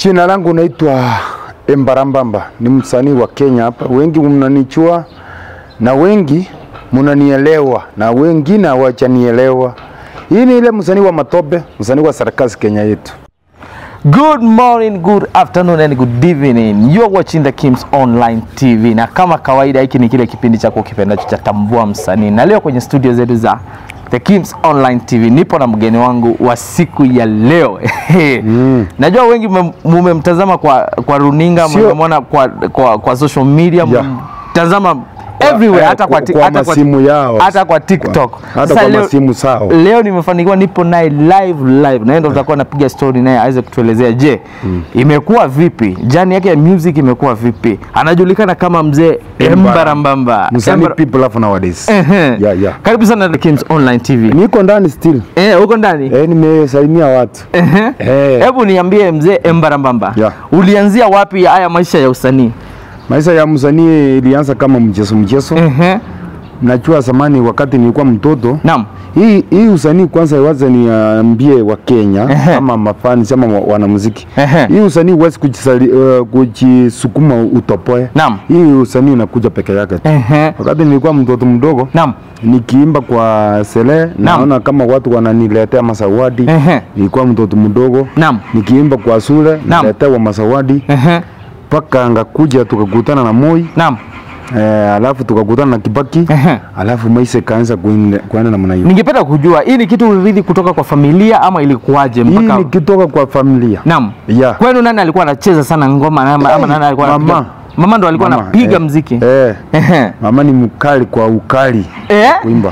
Jina langu naitwa Embarambamba, ni msanii wa Kenya hapa. Wengi mnanichua na wengi mnanielewa na wengine hawajanielewa. Hii ni ile msanii wa matope, msanii wa sarakasi Kenya yetu. Good morning, good afternoon and good evening. You're watching the Kims Online TV. Na kama kawaida hiki ni kile kipindi chako kipendacho cha Tambua Msanii. Na leo kwenye studio zetu za The Kims Online TV nipo na mgeni wangu wa siku ya leo. mm. Najua wengi mume- mumemtazama kwa kwa runinga, Sio- mmemwona kwa, kwa kwa social media, Yeah. mtazama everywhere eh, hata kwa, kwa- ti- kwa hata masimu yao. hata kwa TikTok. Kwa- hata Sasa kwa leo- masimu sao. Leo nimefanikiwa nipo naye live live, na yeye ndo tutakuwa napiga story naye aweze kutuelezea, je, imekuwa vipi jani yake ya music imekuwa vipi? Anajulikana kama mzee Embarambamba. Msanii Embara- people love nowadays. Ehe. Yeah, yeah. Karibu sana The Kims Online TV. Niko ndani still. Eh, uko ndani? Eh, nimesalimia watu. Ehe. Eh. Hebu niambie mzee Embarambamba. Yeah. Ulianzia wapi haya maisha ya usanii? Maisha ya msanii ilianza kama mchezo mchezo. Ehe. Najua zamani wakati nilikuwa mtoto Naam. hii hii usanii kwanza waza niambie wa Kenya Ehe. ama mafani ama wa- wanamuziki. Ehe. Hii usanii huwezi kujisali- uh, kujisukuma utopoe. Naam. Hii usanii unakuja peke yake. tu. Ehe. Wakati nilikuwa mtoto mdogo Naam. nikiimba kwa sele naona kama watu wananiletea masawadi. Ehe. Nilikuwa mtoto mdogo Naam. nikiimba kwa shule Naam. naletewa masawadi Ehe. mpaka ngakuja tukakutana na Moi Naam. eh, alafu tukakutana na Kibaki Ehe. alafu maisha ikaanza kuende- kuenda namna hiyo. Ningependa kujua hii ni kitu ulirithi kutoka kwa familia ama ilikuwaje Hii mpaka nikitoka kwa familia Naam. Yeah. Kwenu nani alikuwa anacheza sana ngoma ama, ama nani alikuwa Mama. anapiga? Mama ndo alikuwa Mama, anapiga eh, mziki. eh, Ehe. mama ni mkali kwa ukali Eh? kuimba.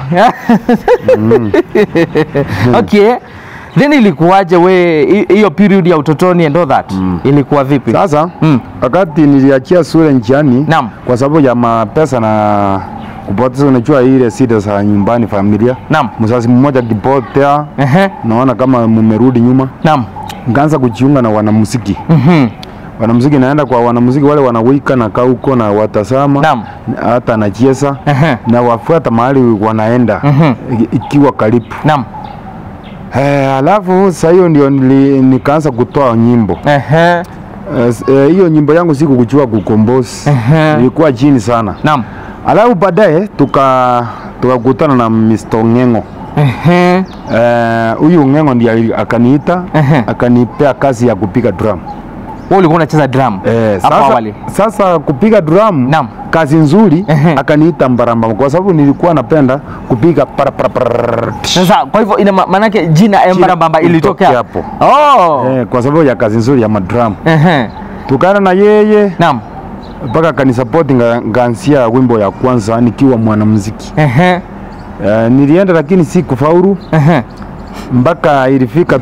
Okay. Then ilikuwaje we hi- hiyo period ya utotoni and all that? Ilikuwa vipi? Sasa Mm. wakati niliachia shule njiani Naam. kwa sababu ya mapesa na kupoteza, unajua ile shida za nyumbani familia. Naam. Mzazi mmoja akipotea, Ehe. naona kama mumerudi nyuma, Naam. nikaanza kujiunga na wanamuziki. Mhm. Wanamuziki naenda kwa wanamuziki wale wanawika na kaa huko na watazama Naam. hata nacheza Ehe. na wafuata mahali wanaenda Mhm. i- ikiwa karibu. Naam. Eh, alafu sasa hiyo ndio nili, nikaanza kutoa nyimbo Ehe. Eh, s- eh, hiyo nyimbo yangu siku kuchua kukombozi Ehe. ilikuwa chini sana. Naam. Alafu baadaye tuka tukakutana na Mr. Ng'eng'o. Ehe. Eh, huyu Ng'eng'o ndiye ali- akaniita Ehe. akanipea kazi ya kupiga drum. Wewe ulikuwa unacheza drum Eh, hapo sasa, awali. sasa kupiga drum Naam. kazi nzuri Ehe. akaniita Mbarambamba kwa sababu nilikuwa napenda kupiga para para para. Sasa kwa hivyo ina ma- maanake jina Embarambamba ilitokea ilitokea hapo. Oh. Eh, kwa sababu ya kazi nzuri ya madrum. Ehe. Tukaenda na yeye Naam. mpaka akanisapoti nga- ngaanzia wimbo ya kwanza nikiwa mwanamuziki. Ehe. Eh, nilienda lakini si kufaulu Ehe. mpaka ilifika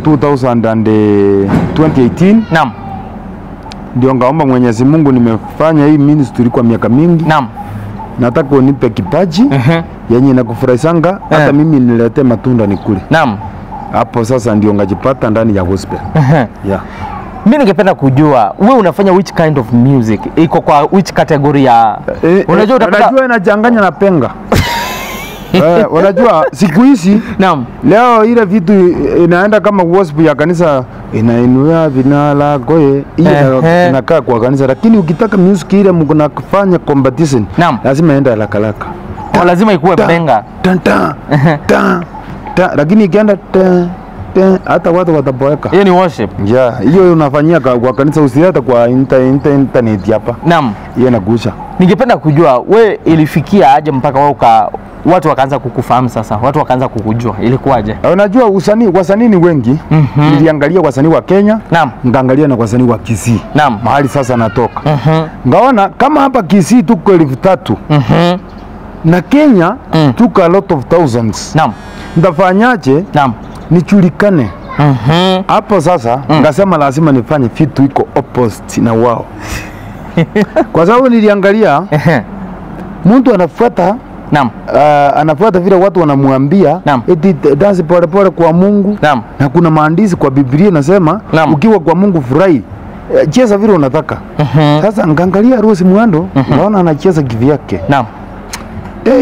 2018 Naam. ndio ngaomba Mwenyezi Mungu, nimefanya hii ministry kwa miaka mingi, Naam. nataka unipe kipaji Ehe. yenye nakufurahisanga hata Eh. mimi niletee matunda nikule. Naam. Hapo sasa ndio ngajipata ndani ya gospel. Ehe. Yeah. Mi ningependa kujua we unafanya which kind of music, iko kwa which category ya Eh, unajua eh, utapata unajua inachanganya na penga eh, unajua siku hizi naam leo ile vitu inaenda kama gospel ya kanisa inainua vinala koe hiyo Ehe. inakaa kwa kanisa, lakini ukitaka music ile mnafanya competition Naam. lazima enda haraka haraka Kwa lazima ikuwe Ta- benga ta- ta- ta- ta, lakini ikienda ta- ta, hata watu wataboeka. hiyo ni worship Yeah, hiyo unafanyia kwa kwa kanisa, usileta kwa inter, inter, internet hapa, naam hiyo inakuusha. ningependa kujua we ilifikia aje mpaka wewe uka watu wakaanza kukufahamu sasa watu wakaanza kukujua ilikuwaje Eh, Unajua usanii, wasanii ni wengi. Mhm. Niliangalia wasanii wa Kenya, naam ngaangalia na wasanii wa Kisii naam mahali sasa natoka Mhm. ngaona kama hapa Kisii tuko elfu tatu Mhm. na Kenya Mm. tuko a lot of thousands. naam Ndafanyaje naam nijulikane Mhm. hapo sasa? Ngasema lazima nifanye vitu iko opposite na wao, kwa sababu niliangalia Ehe. mtu anafuata naam uh, anafuata vile watu wanamwambia Naam. eti dansi polepole kwa Mungu naam na kuna maandishi kwa Biblia nasema Naam. ukiwa kwa Mungu furahi, eh, cheza vile unataka. Mhm. Sasa nkaangalia Rose Muhando naona anacheza kivyake. naam Hey,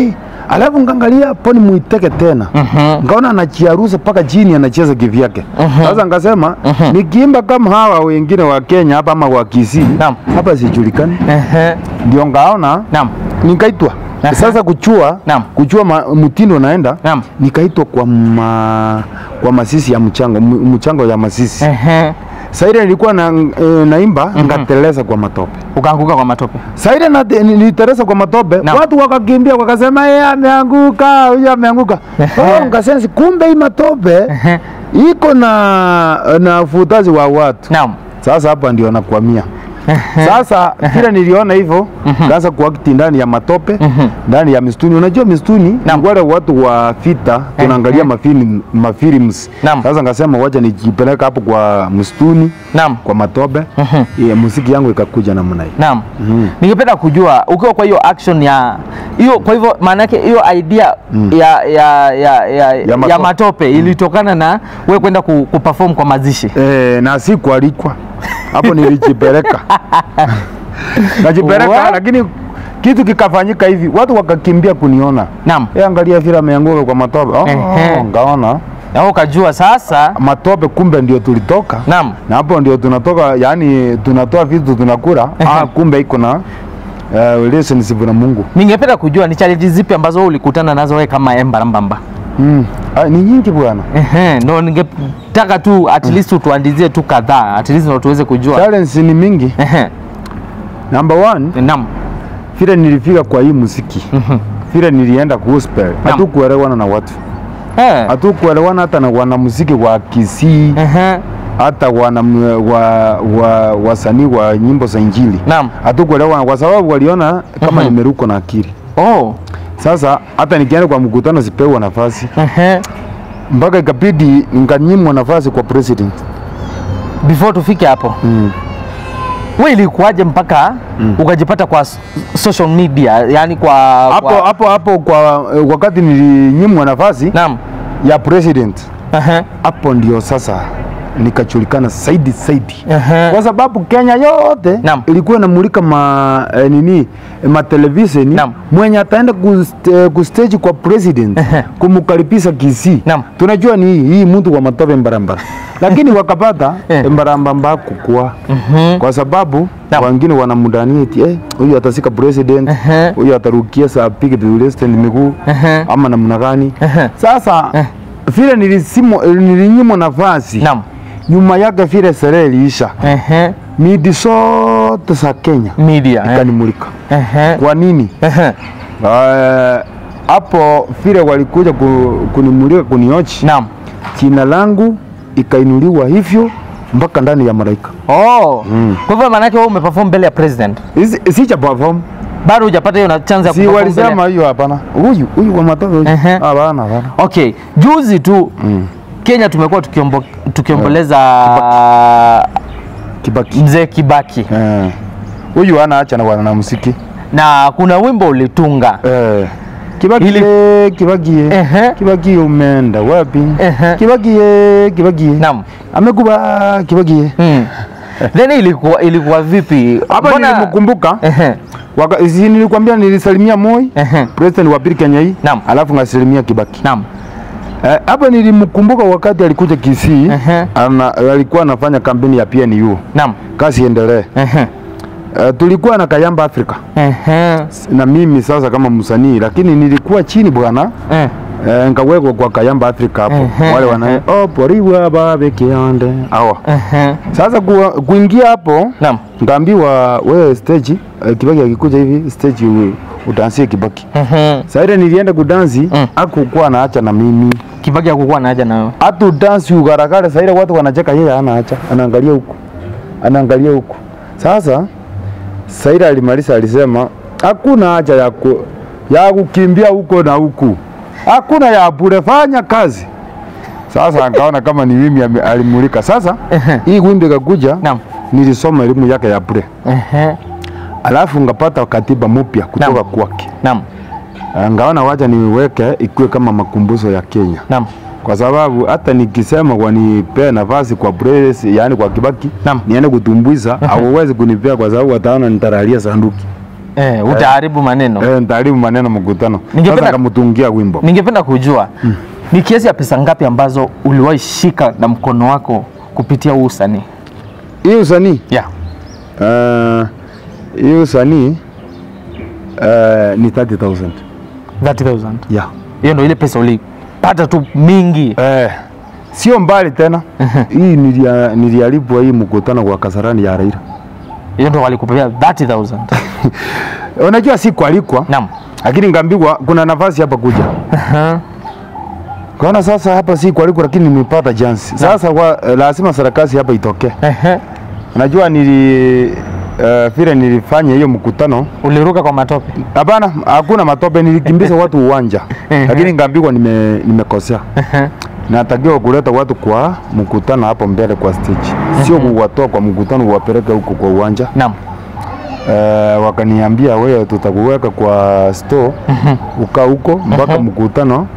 alafu nkaangalia poni muiteke tena Mhm. nkaona anachiarusa mpaka chini anacheza kivyake sasa nkasema nikiimba kama hawa wengine wa Kenya hapa ama wa Kisii Naam. hapa sijulikani Ehe. ndio ngaona Naam. nikaitwa Aha. sasa kuchua Naam. kuchua ma, mtindo naenda Naam. nikaitwa kwa ma, kwa masisi ya mchango m- mchango ya masisi Ehe. saile nilikuwa na, e, naimba ngateleza kwa matope Ukaanguka kwa matope. saile na niliteleza kwa matope Naam. watu wakakimbia wakasema yeye ameanguka huyu ameanguka oh, ngasensi kumbe hii matope Ehe. iko na na ufutazi wa watu Naam. sasa hapa ndio nakwamia sasa vile niliona hivyo kaanza kuakti ndani ya matope ndani ya mistuni unajua mistuni Naam. ni wale watu wa vita tunaangalia mafilm mafilms Naam. sasa ngasema wacha nijipeleka hapo kwa msituni Naam. kwa matope Mhm. yeah, muziki yangu ikakuja namna hiyo Naam. Ningependa kujua ukiwa kwa hiyo action ya hiyo, kwa hivyo maana yake hiyo idea ya, ya, ya, ya, ya, matope. matope ilitokana na wewe kwenda ku, kuperform kwa mazishi. eh, na si kualikwa hapo nilijipeleka najipeleka What? lakini kitu kikafanyika hivi watu wakakimbia kuniona Naam. Eh, angalia vile ameanguka kwa matope oh, Ehe. ngaona Na wewe ukajua sasa. matope kumbe ndio tulitoka Naam. na hapo ndio tunatoka yani tunatoa vitu tunakula ah, kumbe iko na uh, relationship na Mungu Ningependa kujua ni challenges zipi ambazo wewe ulikutana nazo wewe kama Emba Rambamba. mm. ah, ni nyingi bwana Ehe, ndo ningetaka tu at least utuandizie tu kadhaa at least ndo tuweze kujua. challenge ni mingi Ehe. number one Naam. vile nilifika kwa hii muziki vile nilienda gospel hatukuelewana na watu Eh. hatukuelewana hata na wanamuziki wa Kisii Ehe. hata wana wa, wa, wasanii wa nyimbo za Injili Naam. hatukuelewana kwa sababu waliona kama Mhm. nimeruka na akili Oh. sasa hata nikienda kwa mkutano sipewa nafasi Ehe. mpaka ikabidi nikanyimwa nafasi kwa president Before tufike hapo. mm. Wewe ilikuwaje mpaka ukajipata kwa s- social media, yani kwa hapo kwa... hapo hapo kwa eh, wakati nilinyimwa nafasi Naam. ya president Ehe. hapo ndio sasa nikajulikana zaidi zaidi Ehe. kwa sababu Kenya yote Naam. ilikuwa inamulika ma eh, nini eh, ma televisheni Naam. mwenye ataenda kust, eh, kustage kwa president Ehe. kumkaribisha Kisii Naam. tunajua ni hii hii mtu wa matope mbarambara lakini wakapata Eh. mbarambamba kukua Mhm. kwa sababu Naam. wengine wanamdania eti eh, huyu atasika president Ehe. huyu atarukia saa apige president miguu Ehe. ama namna gani Ehe. sasa vile nilisimo nilinyimwa nafasi Naam. nyuma yake vile sherehe iliisha Ehe. midi zote za Kenya Media. eh. ikanimulika. Ehe. Kwa nini? Ehe. Eh, Hapo vile walikuja ku- kunimulika kuniochi, Naam. jina langu ikainuliwa hivyo mpaka ndani ya malaika. Oh. Mm. Kwa hivyo maana yake wewe umeperform mbele ya president. Isi- Sija perform, Bado hujapata hiyo na chance ya si kuperform mbele. walisema hiyo, hapana. Huyu huyu wa matope huyu, Ehe. hapana, hapana. Okay, juzi tu Mm. Kenya tumekuwa tukiombo, tukiomboleza Kibaki mzee Kibaki Eh. huyu ana acha na wanamuziki na kuna wimbo ulitunga Eh. Kibaki Ili- ye, Kibaki ye. Ehe. Kibaki ye umeenda wapi? Ehe. Kibaki ye, Kibaki ye. Naam. Amekuba Kibaki ye. Hmm. Then ilikuwa ilikuwa vipi? Hapa Mbona- nilimkumbuka. Ehe. Waka, si nilikwambia nilisalimia Moi, Ehe. president wa pili Kenya hii. Naam. Alafu ngasalimia Kibaki. Naam. Eh, Hapa nilimkumbuka wakati alikuja Kisii. Ehe. Ana, alikuwa anafanya kampeni ya PNU. Naam. Kazi endelee. Ehe. Eh, tulikuwa na Kayamba Africa Ehe. na mimi sasa kama msanii, lakini nilikuwa chini bwana. Eh. Eh, nkawekwa kwa Kayamba Africa hapo. Ehe, Wale wana ehe. oh poriwa babe kiande. Hawa. Ehe. Sasa kuwa, kuingia hapo Naam. ngaambiwa wewe stage eh, Kibaki akikuja hivi stage u- utansie Kibaki. Ehe. Sasa ile nilienda kudansi Mm. hakukuwa anaacha na mimi. Kibaki hakukuwa na haja na wewe. Hata udansi ugarakare sasa ile watu wanacheka yeye anaacha. Anaangalia huku. Anaangalia huku. Sasa Saira alimaliza alisema hakuna haja ya ku, ya kukimbia huko na huku. Hakuna ya bure, fanya kazi. Sasa akaona kama ni mimi ame- alimulika. Sasa Ehe. hii wimbo ikakuja, Naam. nilisoma elimu yake ya bure, Ehe. alafu ngapata katiba mpya kutoka Naam. kwake. Naam. Ah, Ngaona wacha niweke ikuwe kama makumbusho ya Kenya, Naam. kwa sababu hata nikisema wanipea nafasi kwa press, yani kwa Kibaki Naam. niende kutumbuiza, hawawezi kunipea kwa sababu wataona nitaralia sanduki. Eh, utaharibu maneno. eh, nitaharibu maneno mkutano. Ningependa- Sasa kamtungia wimbo. Ningependa kujua ni kiasi ya pesa ngapi ambazo uliwahi shika na mkono wako kupitia huu usanii? Hii usanii Yeah. uh, hii usanii uh, ni 30,000. 30,000. Yeah. Hiyo ndio ile pesa ulipata tu mingi. Eh, sio mbali tena. hii nilia- nilialipwa hii mkutano kwa Kasarani ya Raila. Hiyo ndio walikupea 30,000. Unajua si kualikwa, Naam. lakini ngambiwa kuna nafasi hapa kuja. Kaona sasa hapa si kualikwa, lakini nimepata chance. Sasa kwa, eh, lazima sarakasi hapa itokee. Ehe. Unajua nili uh, vile nilifanya hiyo mkutano Uliruka kwa matope. Hapana, hakuna matope, nilikimbiza watu uwanja, lakini ngambikwa nime, nimekosea. Natakiwa kuleta watu kwa mkutano hapo mbele kwa stage, sio kuwatoa kwa mkutano uwapeleke huko kwa uwanja. Naam. Uh, wakaniambia wewe, tutakuweka kwa store ukaa huko mpaka mkutano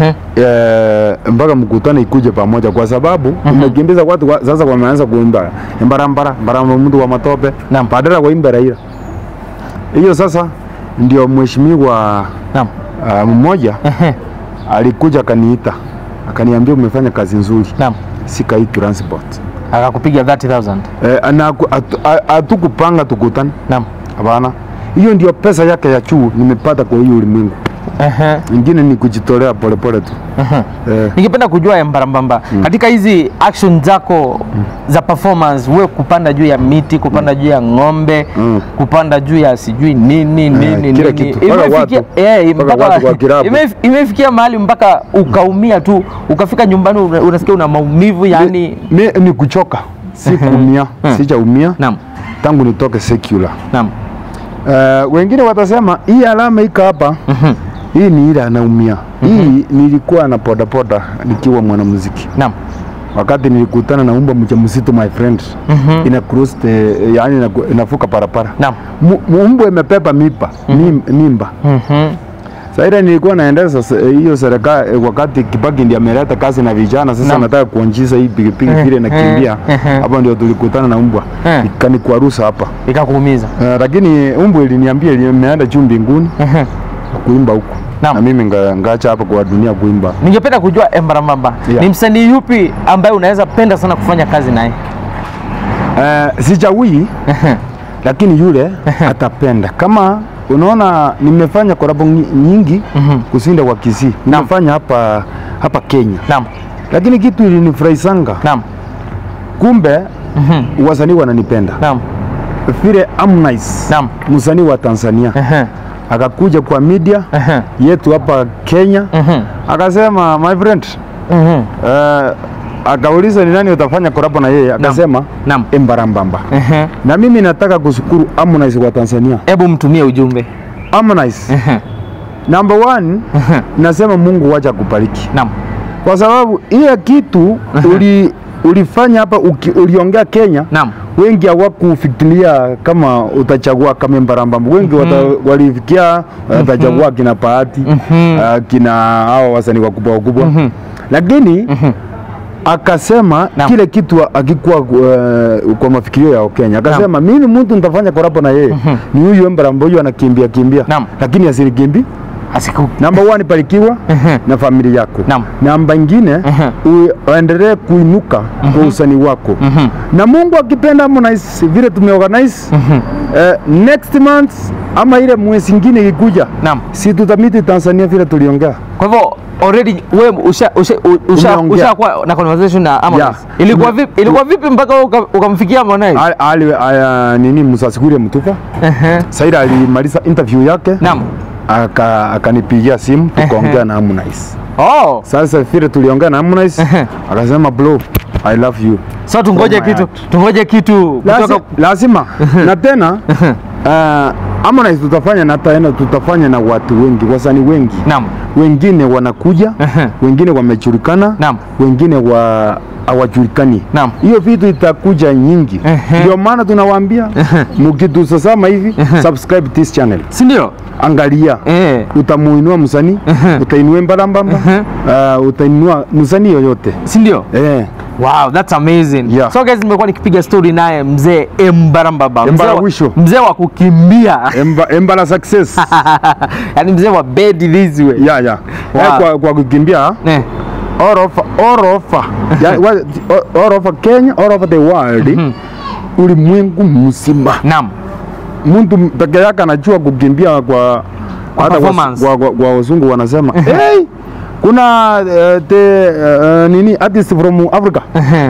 eh, mpaka mkutano ikuje pamoja, kwa sababu umekimbiza watu wa, sasa wameanza kuimba mbarambara mbaramba mtu wa matope Naam. badala waimbe Raila. Hiyo sasa ndio mheshimiwa Naam. uh, mmoja Ehe. alikuja akaniita akaniambia umefanya kazi nzuri, Naam. sika hii transport Akakupiga 30,000. eh, na haku- hatu- ha- hatukupanga tukutane, Naam. hapana. Hiyo ndio pesa yake ya juu nimepata kwa hiyo ulimwengu, Ehe. ingine ni kujitolea polepole tu eh, Ningependa kujua ya Mbarambamba katika hizi action zako za performance, wewe kupanda juu ya miti, kupanda juu ya ng'ombe, Mm. kupanda juu ya sijui nini nini kila nini, kitu. Mpaka imefikia watu. eh, Mpaka mpaka watu kwa kirabu. imef- imefikia mahali mpaka ukaumia tu, ukafika nyumbani una- unasikia una maumivu yani. mi, ni kuchoka, si kuumia, sijaumia Naam, tangu nitoke secular. naam, Uh, wengine watasema hii alama iko hapa hii ni ile anaumia. Hii nilikuwa na podapoda nikiwa mwanamuziki naam, wakati nilikutana na umba mjamzito my friend ina cross the, yani inaku- inavuka barabara naam. Mu- mu- mbwa imepepa mipa mim- mimba Mhm. Sasa ile nilikuwa naendesha se- hiyo serikali eh, wakati Kibaki ndiye ameleta kazi na vijana sasa Naam. nataka kuanzisha hii pikipiki vile nakimbia hapo ndio tulikutana na umbwa Eh. ikanikwarusa hapa Ikakuumiza. Eh, lakini umbwa iliniambia imeenda juu mbinguni Mhm. kuimba huko Naam. na mimi nga- ngaacha hapa kwa dunia kuimba. Ningependa kujua Embarambamba, Yeah. ni msanii yupi ambaye unaweza penda sana kufanya kazi naye? Eh, sijawii lakini yule atapenda kama unaona nimefanya korabo nyi- nyingi kusinda kwa Kisii nimefanya hapa hapa Kenya Naam, lakini kitu ilinifurahisanga naam, kumbe wasanii wananipenda naam, vile Harmonize naam. msanii wa Tanzania Ehe, akakuja kwa media ehe, yetu hapa Kenya mhm, akasema my friend mhm. eh, akauliza ni nani utafanya korabo na yeye akasema Naam. Embarambamba Ehe. na mimi nataka kushukuru Harmonize wa Tanzania Hebu mtumie ujumbe. Harmonize Ehe, number one nasema Mungu wacha kubariki Naam, kwa sababu hiyo kitu uli, ulifanya hapa uki, uliongea Kenya naam, wengi hawakufikiria kama utachagua kama Mbarambamba. Wengi wata, walifikia watachagua kina Bahati uh, kina hao wasanii wakubwa wakubwa lakini akasema Naam. kile kitu akikuwa uh, kwa mafikirio ya Wakenya akasema mimi mtu nitafanya korabo na yeye ni huyu Mbarambamba huyu anakimbia kimbia Naam. lakini asinikimbi asiku namba one barikiwa na familia yako Naam. namba ingine u- uendelee kuinuka kwa usanii wako na Mungu akipenda Harmonize vile tumeorganize eh, next month ama ile mwezi ingine ikikuja Naam. si tutamiti Tanzania vile tuliongea Kwa hivyo already wewe usha usha usha Umeongea. ushakuwa na conversation na Harmonize. Yeah. Ilikuwa Tume- vipi ilikuwa vipi mpaka wewe uka- ukamfikia Harmonize? Ali- ali aya, nini Musasikuri mtupa Ehe. Saida alimaliza interview yake Naam. aka akanipigia simu tukaongea na Harmonize Oh. sasa vile tuliongea na Harmonize akasema bro I love you So tungoje Oh my kitu, God. tungoje kitu Lasi- kutoka lazima na tena uh, Harmonize tutafanya na tena tutafanya na watu wengi, wasanii wengi Naam. wengine wanakuja, Ehe. wengine wamejulikana, Naam. wengine wa hawajulikani. Naam. Hiyo vitu itakuja nyingi, Ehe. ndio maana tunawaambia mkitusasama hivi subscribe this channel, Si ndio? angalia Eh. utamuinua msanii, utainua Mbarambamba, uh, utainua msanii yoyote Si ndio? eh. Wow, that's amazing. Yeah. So guys, nimekuwa nikipiga story naye mzee Embarambaba. Mzee wa- Embarawisho. Mzee wa kukimbia. Emba, embala success Yaani mzee wa bed this way. yeah, yeah. Wow. Eh, kwa, kwa kukimbia Eh. all over, all over, yeah, what- all over Kenya, all over the world ulimwengu mzima Naam. mtu peke yake anajua kukimbia kwa hata kwa, performance. kwa, kwa, kwa wazungu wanasema hey, kuna uh, the uh, nini artist from Africa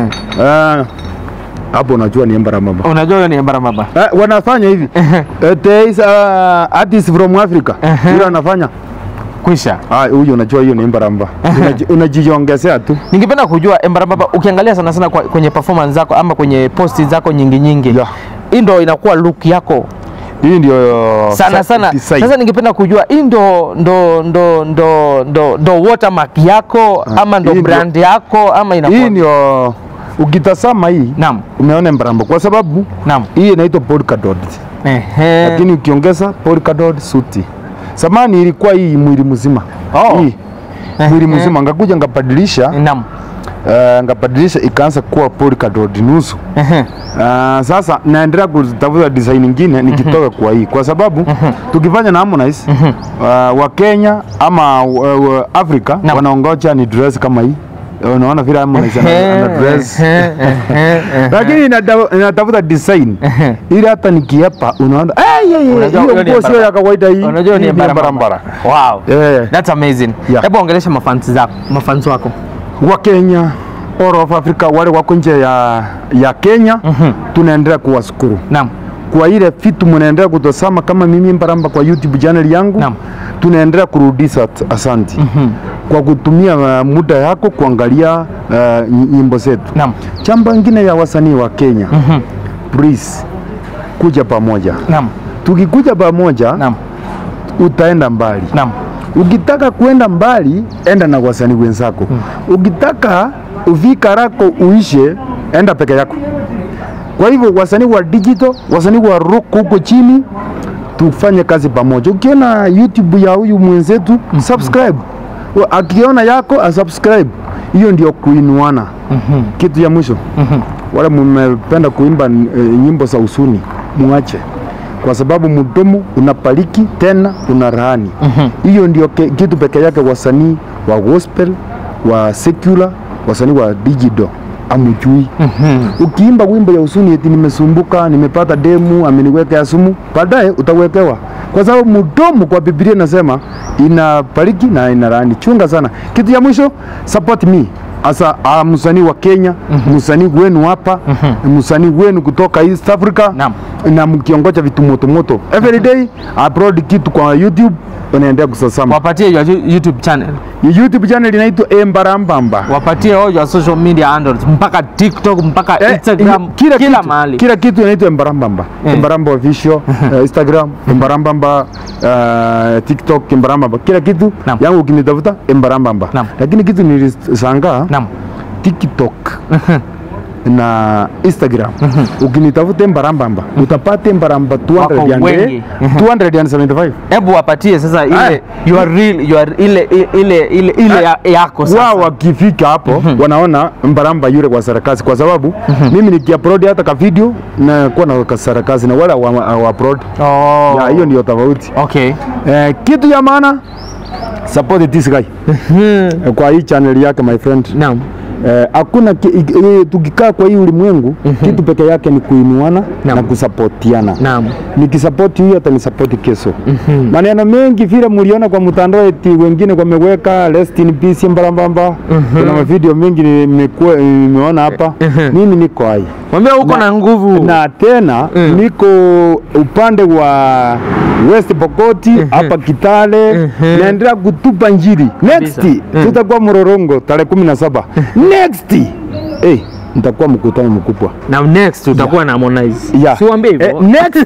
Eh, hapo unajua ni Embarambamba Unajua huyo ni Embarambaba. Eh, wanafanya hivi Eh, there is uh, artist from Africa yule anafanya Kwisha. ah, huyo unajua hiyo ni Embaramba Unaji- unajiongezea tu Ningependa kujua Embarambaba, ukiangalia sana sana kwa, kwenye performance zako ama kwenye posti zako nyingi nyingi, Yeah. hii ndo inakuwa look yako hii ndio sana sa- sana. design. Sasa ningependa kujua hii ndo ndo ndo ndo ndo ndo watermark yako ama ndo hii ndio- brand yako ama inakuwa hii ndio ukitazama hii Naam. umeona Embaramba kwa sababu Naam. hii inaitwa polka dot Ehe. lakini ukiongeza polka dot suti. Zamani ilikuwa hii mwili mzima Oh. hii mwili mzima, ngakuja ngabadilisha Naam. uh, ngabadilisha ikaanza kuwa polka dot nusu. Ehe. Uh, sasa naendelea kutafuta design nyingine nikitoka kwa hii, kwa sababu tukifanya na Harmonize uh, wa Kenya ama uh, uh, Afrika Naam. wanaongoja ni dress kama hii. Unaona vile Harmonize ana, ana dress Ehe, ehe, ehe. lakini inata- inatafuta design ili hata nikiapa unaona "Eh, ye, ye, Unajua hiyo hiyo ni nguo sio ya kawaida hii Unajua Hii ni ni barabara. barabara Wow. Eh. That's amazing. Yeah. Hebu ongelesha mafans zako, mafans wako. wa Kenya all of Africa wale wako nje ya, ya Kenya tunaendelea kuwashukuru Naam. kwa ile vitu mnaendelea kutosama kama mimi Mbaramba kwa YouTube channel yangu Naam. tunaendelea kurudisha at- asanti kwa kutumia uh, muda yako kuangalia uh, ny- nyimbo zetu Naam. jambo ingine ya wasanii wa Kenya please kuja pamoja Naam. tukikuja pamoja Naam. utaenda mbali Naam. ukitaka kwenda mbali enda na wasanii wenzako ukitaka uvika rako uishe enda peke yako kwa hivyo wasanii wa digital wasanii wa rock huko chini tufanye kazi pamoja ukiona youtube ya huyu mwenzetu subscribe Wa- akiona yako asubscribe hiyo ndio kuinuana kitu ya mwisho wale mmependa kuimba eh, nyimbo za usuni muache kwa sababu mdomo unapariki tena una rahani hiyo ndio ke- kitu peke yake wasanii wa gospel wa secular wasanii wa digital amujui ukiimba wimbo ya usuni eti nimesumbuka nimepata demu ameniwekea sumu baadaye utawekewa kwa sababu mdomo kwa Biblia inasema inabariki na inalaani. Chunga sana. Kitu ya mwisho, support me asa uh, msanii wa Kenya msanii wenu hapa msanii wenu kutoka East Africa Naam. na mkiongoja vitu moto moto every day upload kitu kwa YouTube unaendelea kusasama. Wapatie your YouTube channel. YouTube channel inaitwa Embarambamba. Wapatie all your social media handles mpaka TikTok mpaka Eh, Instagram kila, kila kitu, mahali. kila kitu inaitwa Embarambamba Eh. Embaramba official eh, Instagram Embarambamba uh, TikTok Embarambamba kila kitu Naam. yangu ukinitafuta Embarambamba Naam. lakini kitu nilishangaa Naam. TikTok na Instagram ukinitafuta Embarambamba utapata Embaramba Wako 200 and- wengi. 275 Hebu wapatie sasa ile Aya. your real your ile ile ile ile ya- yako sasa. wao wakifika hapo wanaona mbaramba yule kwa sarakasi kwa sababu mimi nikiupload hata ka video na kuwa na ka sarakasi na wala wa, wa upload Oh. ya hiyo ndio tofauti Okay. eh, kitu ya maana support this guy eh, kwa hii channel yake my friend Naam. eh, hakuna ki- i- i- tukikaa kwa hii ulimwengu kitu peke yake ni kuinuana Naam. na kusapotiana Naam. nikisapoti huyu atanisapoti kesho. Maneno mengi vile mliona kwa mtandao eti wengine wameweka rest in peace Mbarambamba. Kuna mavideo mengi nimekuwa nimeona hapa. Mimi niko hai Mwambie uko na nguvu. na tena niko upande wa West Pokoti hapa Kitale, naendelea kutupa njiri. Next tutakuwa Mororongo tarehe kumi na saba. Next eh, nitakuwa mkutano mkubwa Na next utakuwa na Harmonize. Yeah. Si uambie hivyo. Eh, next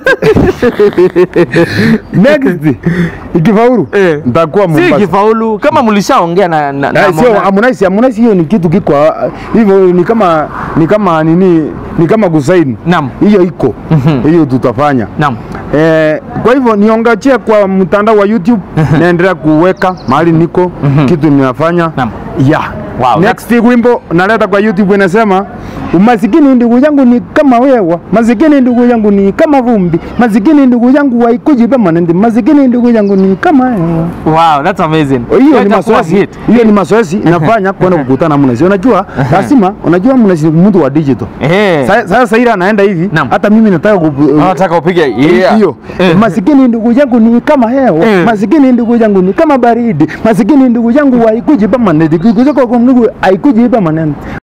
next ikifaulu Eh. nitakuwa si Mombasa. kifaulu kama mlishaongea na, na, na Eh, sio Harmonize. Harmonize, Harmonize hiyo ni kitu kiko ah, hivyo, ni kama ni kama nini, ni kama kusaini Naam. hiyo iko hiyo tutafanya Naam. Eh, kwa hivyo niongachie kwa mtandao wa YouTube naendelea kuweka mahali niko kitu ninafanya Naam. ya Wow, Next wimbo naleta kwa YouTube inasema umasikini ndugu yangu ni kama wewa, masikini ndugu yangu ni kama vumbi, masikini ndugu yangu waikuji permanent, masikini ndugu yangu ni kama hewa. Wow, that's amazing. hiyo ni Itakuwa mazoezi hit. hiyo ni mazoezi inafanya kwenda kukutana mnasi unajua lazima unajua mnasi mtu wa digital Eh. Sa- sasa ila anaenda hivi Naam. hata mimi nataka ku- Nataka upige yeah. hiyo Eh. masikini ndugu yangu ni kama hewa Eh. masikini ndugu yangu ni kama baridi masikini ndugu yangu haikuji permanent kikuja kwa ndugu haikuji permanent